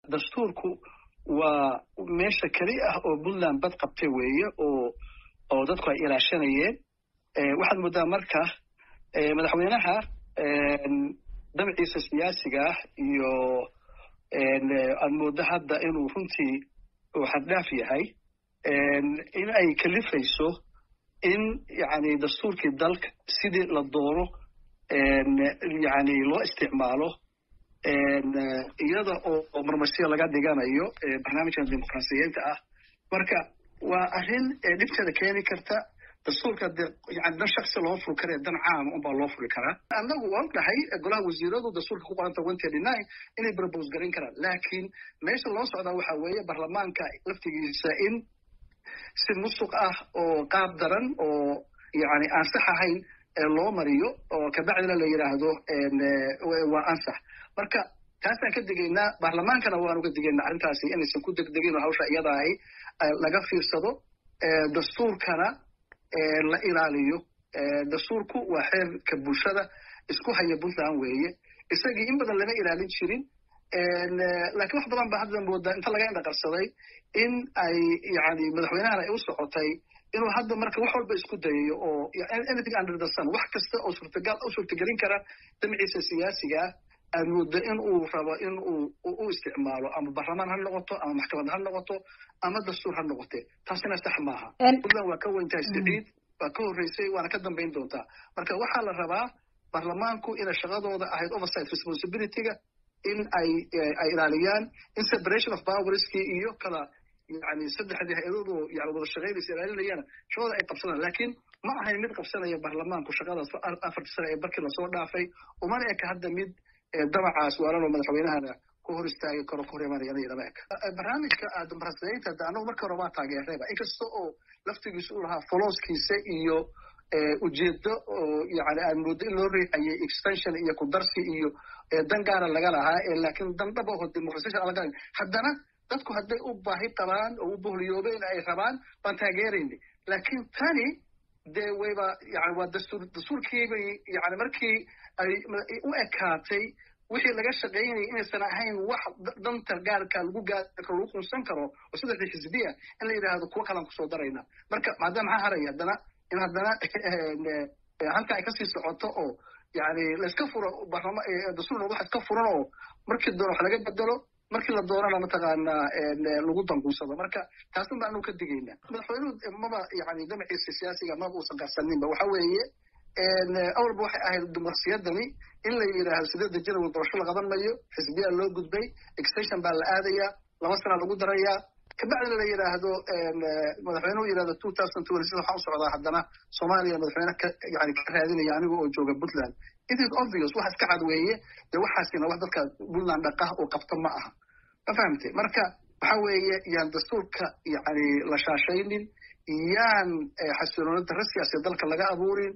dastuurku waa meesha keli ah oo puntland bad qabtay weeye oo oo dadku ay ilaashanayeen waxaad moodaa marka madaxweynaha damciisa siyaasiga ah iyo aad mooddo hadda inuu runtii uu xaddhaaf yahay in ay kalifayso in yani dastuurkii dalka sidii la doono yani loo isticmaalo iyada oo marmarsiya laga dhiganayo barnaamijkan dimuqraasiyiinta ah marka waa arrin dhibteeda keeni karta dastuurka de yani dan shaksi loo furi kare dan caama unbaa loo furi karaa annagu waan dhahay golaha wasiiradu dastuurka ku qoranta one thirty nine inay propose garan karaan laakiin meesha loo socdaa waxa weeye baarlamaanka laftigiisa in si musuq ah oo qaab daran oo yani aan sax ahayn loo mariyo oo kabacdina la yidhaahdo waa ansax marka taasaan ka digaynaa baarlamaankana waan uga digaynaa arrintaasi inaysan ku degdegin oo hawsha iyada ahi laga fiirsado dastuurkana la ilaaliyo dastuurku waa xeerka bulshada isku haya puntland weeye isagii in badan lama ilaalin jirin laakiin wax badan ba hadda moodaa inta laga indhaqarsaday in ay yani madaxweynahana ay u socotay inuu hadda marka wax walba isku dayayo oo anything under the sun wax kasta oo suurtagal u suurtagelin kara damciisa siyaasiga ah aad moodo in uu rabo in uu u isticmaalo ama baarlamaan ha noqoto ama maxkamad ha noqoto ama dastuur ha noqote taasina sax maaha puntland waa ka weyntahay siciid waa ka horreysay waana ka dambayn doontaa marka waxaa la rabaa baarlamaanku inay shaqadooda ahayd oversight responsibilityga in ay ay ilaaliyaan in separation of powerskii iyo kala yani saddexdii hay-adoodu yani wada shaqaynaysa ilaalinayana shaqada ay qabsadaan laakiin ma ahayn mid qabsanaya baarlamaanku shaqadaas afartii sane ee barkii lasoo dhaafay umana eka hadda mid damacaas waalan oo madaxweynahana ku hor istaagi karo ku hor imanayana lama eka barnaamijka dimuqraasiyiinta hadda annagu markii hore waa taageerayba inkasta oo laftigiisa u lahaa folowskiisa iyo ujeedo oo yani aan moodo in loo riixayay extension iyo kudarsi iyo dan gaara laga lahaa laakiin dan dhab aho dimuqrasiyasha laga haddana dadku hadday u baahi qabaan oo u bohliyoobeen ay rabaan baan taageerayna laakiin tani dee wayba yani waa dastuur dastuurkiibay yani markii ay u ekaatay wixii laga shaqaynayay inaysan ahayn wax danta gaarka lagu gaari karo lagu qunsan karo oo saddexdii xisbiya in la yidhaahdo kuwo kalaan kusoo darayna marka maadaama maxaa haraya haddana in haddana halka ay kasii socoto oo yani layska furo dastuurna wax iska furan oo markii doona wax laga bedelo markii la doonana mataqaanaa lagu dangunsado marka taasna ba anu ka digayna madaxweynuhu maba yani damaciisa siyaasiga maba uusan qarsaninba waxa weeye awalba waxay ahayd dimuqrasiyadani in la yidhaahdo sideedda janawal doorasho la qaban mayo xisbiyaa loo gudbay extension baa la aadayaa laba sana lagu darayaa kabacdina la yidhaahdo madaxweynuhu yidhahdo two thousand twenty six waxaa u socdaa haddana soomaaliya madaxweyne ka yani ka raadinaya aniga oo jooga puntland it is obvious waxa iska cad weeye dee waxaasina wax dadka puntland dhaqah oo qabta ma aha ma fahamtay marka waxa weeye yaan dastuurka yani la shaashaynin yaan xasiloonida darra siyaasiya dalka laga abuurin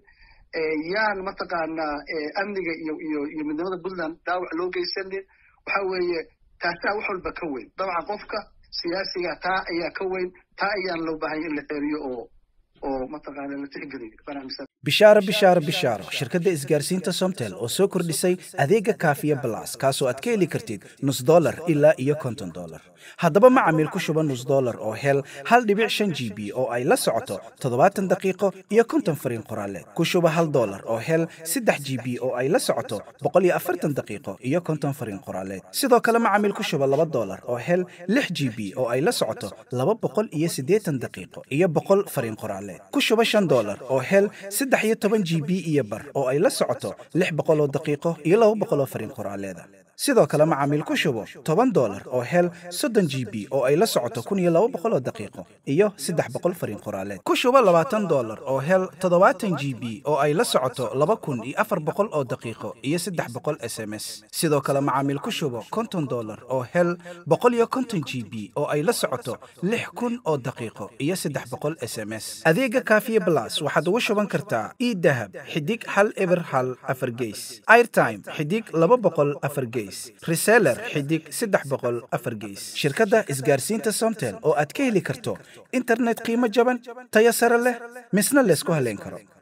yaan mataqaanaa amniga iyo iyo iyo midnimada puntland dhaawac loo geysanin waxa weeye taasaa wax walba ka weyn dabcan qofka siyaasiga taa ayaa ka weyn taa ayaan loo baahanya in la xeeriyo oo oo mataqaana la tixgeliyo barnaamijka bishaaro bishaaro bishaaro shirkadda isgaarsiinta somtel oo soo kordhisay adeega kaafiya balas kaasoo aad ka heli kartid nus dolar ilaa iyo konton dolar haddaba macamiil ku shuba nus dolar oo hel hal dhibic shan g b oo ay la socoto toddobaatan daqiiqo iyo konton fariin qoraaleed ku shuba hal dolar oo hel saddex g b oo ay la socoto boqol iyo afartan daqiiqo iyo konton fariin qoraaleed sidoo kale macamiil ku shuba laba dolar oo hel lix g b oo ay la socoto laba boqol iyo siddeetan daqiiqo iyo boqol fariin qoraaleed ku shuba shan dolar oo hel saddex iyo toban g b iyo bar oo ay la socoto lix boqol oo daqiiqo iyo laba boqol oo fariin qoraaleeda sidoo kale macaamiil ku shubo toban dolar oo hel soddon g b oo ay la socoto kun iyo laba boqol oo daqiiqo iyo saddex boqol fariin qoraaleed ku shubo labaatan dolar oo hel toddobaatan g b oo ay la socoto laba kun iyo afar boqol oo daqiiqo iyo saddex boqol s m s sidoo kale macaamiil ku shubo konton dolar oo hel boqol iyo konton g b oo ay la socoto lix kun oo daqiiqo iyo saddex boqol s m s adeega kaafiye blas waxaad ugu shuban kartaa idahab xidig hal eber hal afar geys airtime xidig laba boqol afar geys reseller xidig saddex boqol afar geys shirkadda isgaarsiinta somtel oo aad ka heli karto internet qiimo jaban tayo sare leh misna laysku haleyn karo